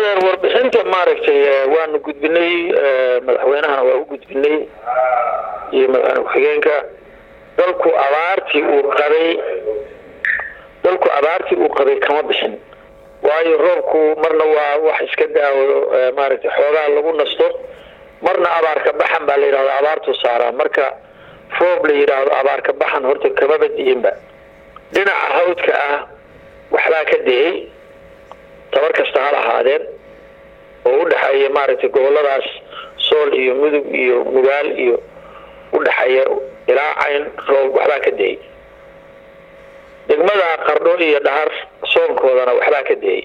adeer warbixinta maaragtay waanu gudbinay madaxweynahana waa u gudbinay iyo madaxweyne ku-xigeenka dalku abaartii uu qabay dalku abaartii uu qabay kama bixin waayo roobku marna waa wax iska daawo maaragtay xoogaa lagu nasto marna abaarka baxan baa la yidhahdo abaartuu saaraa marka roob la yidhaahdo abaarka baxan horta kama badi'inba dhinaca hawdka ah waxbaa ka dayey tabar kasta ha lahaadeen oo u dhexeeya maaragtay goboladaas sool iyo mudug iyo mugaal iyo u dhexeeya ilaa cayn roob waxbaa ka dayey degmada qardho iyo dhahar soonkoodana waxbaa ka dayey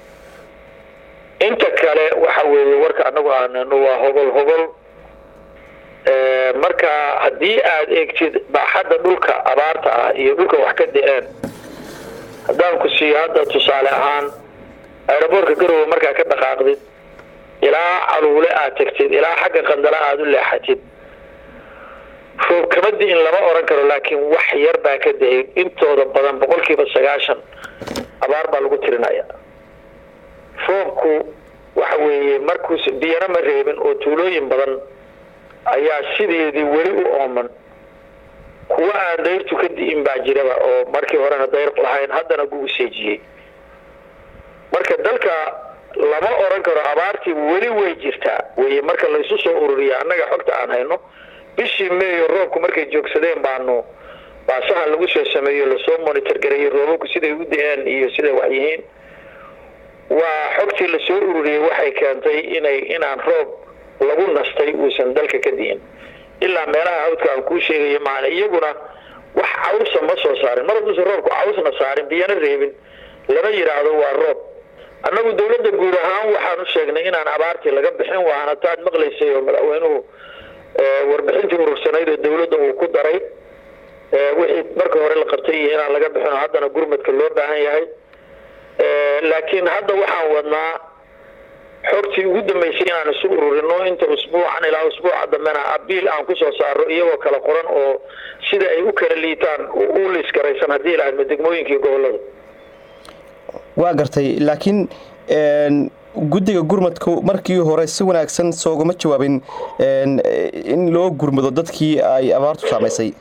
inta kale waxa weeye warka anagu aanano waa hogol hogol marka haddii aada eegtid baaxadda dhulka abaarta ah iyo dhulka wax ka da-een haddaan ku siiyo hadda tusaale ahaan aeroboortka garowe markaa ka dhaqaaqdid ilaa caluule aad tagtid ilaa xagga qandala aada u leexatid roob kama di-in lama oran karo laakiin wax yar baa ka da-ay intooda badan boqolkiiba sagaashan abaar baa lagu tirinaya roobku waxa weeye markuus biyana ma reebin oo tuulooyin badan ayaa sideedii weli u ooman kuwa aan dayrtu ka di'in baa jiraba oo markii horena dayr lahayn haddana gugu seejiyey marka dalka lama oran karo abaartii weli way jirtaa weye marka laysu soo ururiya annaga xogta aan hayno bishii meeyo roobku markay joogsadeen baanu baasaha lagu soo sameeyo lasoo monitor gareeyey roobabku siday u da-een iyo siday wax yihiin waa xogtii lasoo ururiyey waxay keentay inay inaan roob lagu nastay uusan dalka ka di'in ilaa meelaha hawdka aan kuu sheegayo maana iyaguna wax cawsa ma soo saarin mar hadduusan roobku cawsna saarin biyana reebin lama yidhaahdo waa roob annagu dawladda guud ahaan waxaan u sheegnay inaan abaartii laga bixin waana taad maqlaysay oo madaxweynuhu warbixintii urursanayd oo dawladda uu ku daray wixii marka hore la qabtay iyo inaan laga bixin oo haddana gurmadka loo baahan yahay laakiin hadda waxaan wadnaa xogtii ugu dambeysay inaan isu ururino inta usbuucan ilaa usbuuca dambena abiil aan kusoo saaro iyagoo kala qoran oo sida ay u kala liitaan u liisgaraysan haddii ilaahadma degmooyinka iyo gobolada waa gartay laakiin guddiga gurmadku markii hore si wanaagsan sooguma jawaabin in loo gurmado dadkii ay abaartu saamaysay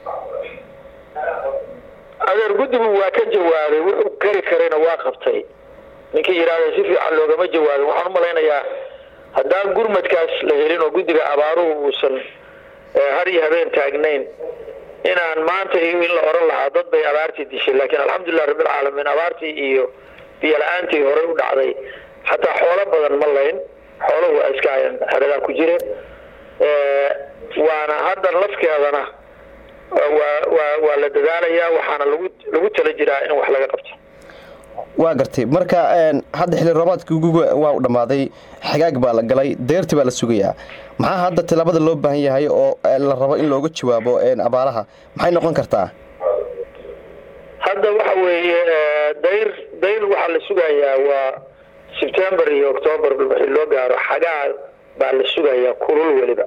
adeer guddigu waa ka jawaabay wuxuu kari karayna waa qabtay ninkii yidhaahda si fiican loogama jawaabin waxaan u malaynayaa haddaan gurmadkaas la helin oo guddiga abaaruhu uusan har iyo habeen taagnayn inaan maanta iyo in la oran lahaa dad bay abaartii dishay laakiin alxamdulilah rabbilcaalamiin abaartii iyo biyo la-aantii horey u dhacday xataa xoolo badan ma layn xooluhu waa iska hayan heradaa ku jireen waana haddan lafkeedana waa la dadaalayaa waxaana lagu tala jiraa in wax laga qabto waa gartay marka hadda xilli roobaadkii guga waa u dhammaaday xagaag baa la galay deyrti baa la sugayaa maxaa hadda tilaabada loo baahan yahay oo la rabo in looga jawaabo abaaraha maxay noqon kartaa hadda waxa weeye dayr dayr waxaa la sugayaa waa sebtembar iyo octoobar wixii loo gaaro xagaa baa la sugayaa kulul weliba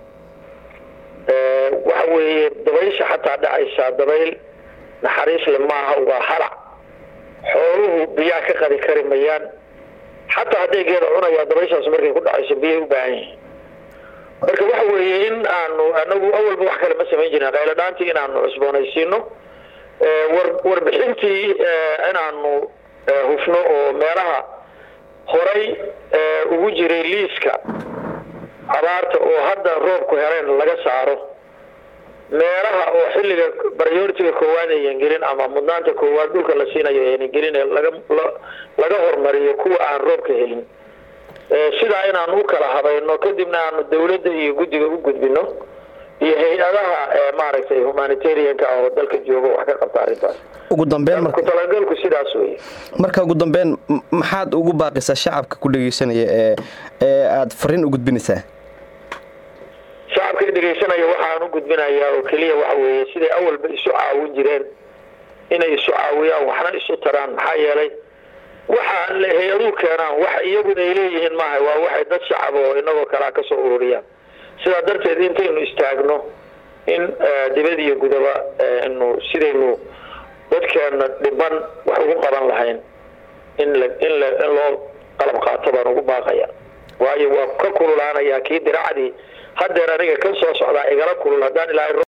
waxa weeye dabaysha xataa dhacaysaa dabayl naxariisle maaha waa halac xooluhu biyaa ka qadi kari mayaan xataa hadday geeda cunayaa dabayshaas markay ku dhacayso biyay u baahan yihiin marka waxa weeye in aanu anagu awalba wax kale ma samayn jirin qayladhaantii inaanu cusboonaysiino warbixintii inaanu hufno oo meelaha horay ugu jiray liiska abaarta oo hadda roobku heleen laga saaro meelaha oo xilliga baryoritiga koowaad ayan gelin ama mudnaanta koowaad dhulka la siinayo aynan gelin laga hormariyo kuwa aan roobka helin sidaa inaanu u kala habayno kadibna aanu dawladda iyo guddiga u gudbino iyo hay-adaha maaragtay humanitarianka ah oo dalka jooga wax ka qabta arrintaas ugu dambeyn ku talagalku sidaas weye marka ugu dambeyn maxaad ugu baaqisaa shacabka ku dhegeysanaya ee ee aada fariin u gudbinaysaa shacabka dhegeysanaya waxaan u gudbinayaa oo keliya waxa weeye siday awalba isu caawin jireen inay isu caawiyaan waxna isu taraan maxaa yeelay waxa hay-aduhu keenaan wax iyagu ay leeyihiin maaha waa waxay dad shacab oo inagoo kalea ka soo ururiyaan sidaa darteed intaynu istaagno in dibad iyo gudaba inu sidaynu dadkeena dhiban wax ugu qaban lahayn in in in loo qalab qaato baan ugu baaqaya waayo waa ka kululaanaya kii diracdii hadeer aniga ka soo socdaa igala kulul haddaan ilaahay